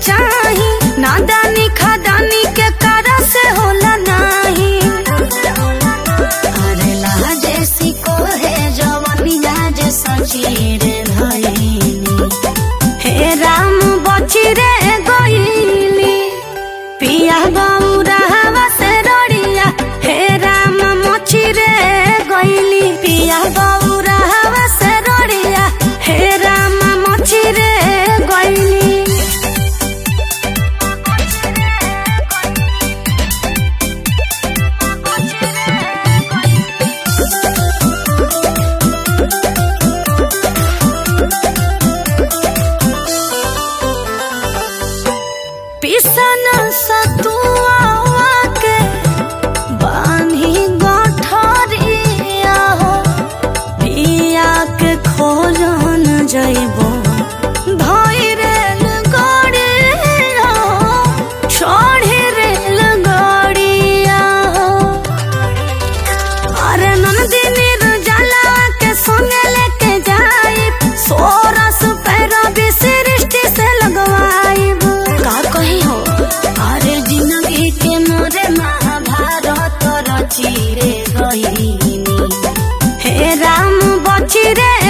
चाही नादानी खादानी के करा से होला नाही अरे लाजे सिको है जवनिया जे सचीर धइनी हे राम बची रे गईली पिया गौरा हवा से रड़िया हे राम मची रे गईली पिया गौरा हवा से रड़िया हे राम मची रे गईली पिसन सतुआ के बान्ही गठरिया हो पिया के खोजन जइबो धई रेल गड़िया हो चढ़ी रेल गड़िया हो अरे नंदिनी जाला के संगे लेके जाई सोरस पैरा भी सृष्टि से लगवाई का कही हो अरे जिंदगी के मोरे महाभारत रची रे गईनी हे राम बची रे